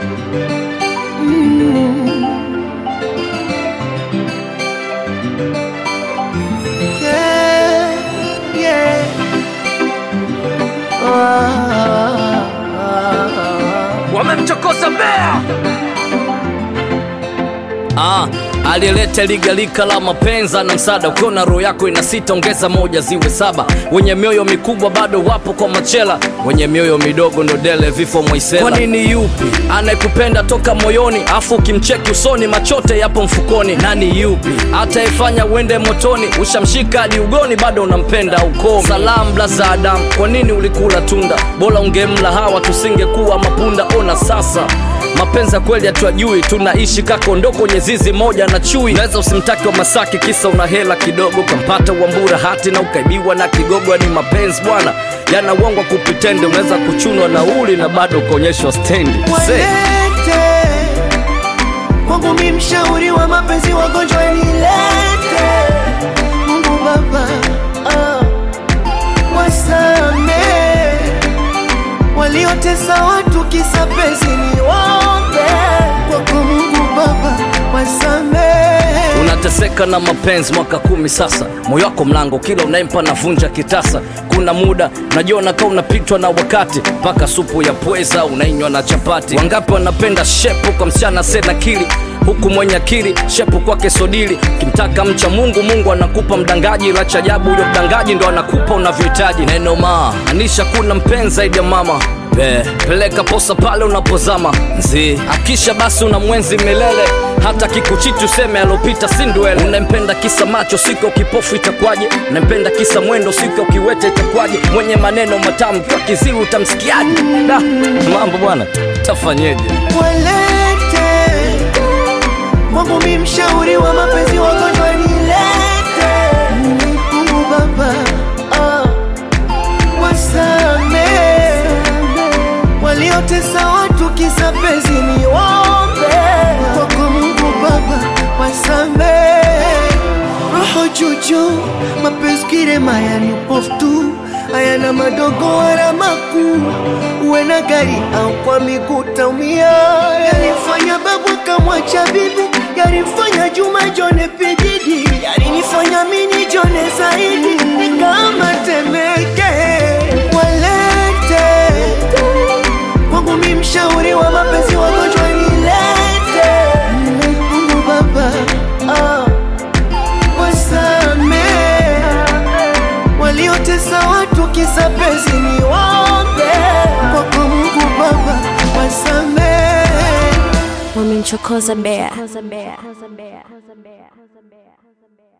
Yeah, yeah. Ah, ah, ah. wamemchokoza Bea. Ah, aliyeleta ligalika la mapenza na msada. Ukiona roho yako ina sita, ongeza moja ziwe saba. Wenye mioyo mikubwa bado wapo kwa machela, wenye mioyo midogo ndo dele vifo mwaisela. Kwa nini yupi anayekupenda toka moyoni, afu ukimcheki usoni machote yapo mfukoni? Nani yupi ataifanya uende motoni, ushamshika hadi ugoni, bado unampenda ukomi? Salam blaza Adam, kwa nini ulikula tunda? Bora ungemla hawa, tusingekuwa mapunda. Ona sasa mapenzi ya kweli hatuyajui, tunaishi kakondo kwenye zizi moja na chui. Naweza usimtake wa Masaki kisa una hela kidogo, ukampata Wambura hati na ukaibiwa na kigogo. Ni mapenzi bwana, yana uongo kupitende. Unaweza kuchunwa nauli na bado ukaonyeshwa stendi. Se, Walete kwangu mi mshauri wa mapenzi, wagonjwa nilete. Mungu Baba, ah, wasame waliotesa watu kisa penzi, ni waombe kwako Mungu Baba, wasame unateseka na mapenzi mwaka kumi sasa, moyo wako mlango, kila unayempa navunja kitasa. Kuna muda najiona kaa unapitwa na wakati, mpaka supu ya pweza unainywa na chapati. Wangapi wanapenda shepu kwa msichana sena kili huku mwenye akili shepu kwake sodili. Kimtaka mcha Mungu, Mungu anakupa mdangaji, la cha ajabu huyo mdangaji ndo anakupa unavyohitaji. Neno ma anisha kuna mpenzi zaidi ya mama Be, peleka posa pale unapozama nzi akisha basi una mwenzi milele hata kikuchiti useme alopita si ndwele unempenda kisa macho siko kipofu itakwaje unempenda kisa mwendo siko kiwete itakwaje mwenye maneno matamu kwa kiziwi utamsikiaje da mambo bwana tafanyeje walete kwangu mi mshauri wa mapenzi wagonjwa nilete Mungu Baba ah, wasame waliotesa watu kisa penzi ni waombe kwako Mungu Baba wasame roho juju mapenzi kirema yani upofu tu hayana madogo wala makuu uwe na gari au kwa miguu taumia yalimfanya babu akamwacha bibi yalimfanya juma jone pididi yalinifanya mini jone zaidi ni kama temeke walete kwangu mi mshauri wa mapenzi wagonjwa nilete Mungu Baba ah, wasame waliotesa watu kisa penzi ni waombe kwako Mungu Baba wasame wamemchokoza Bea.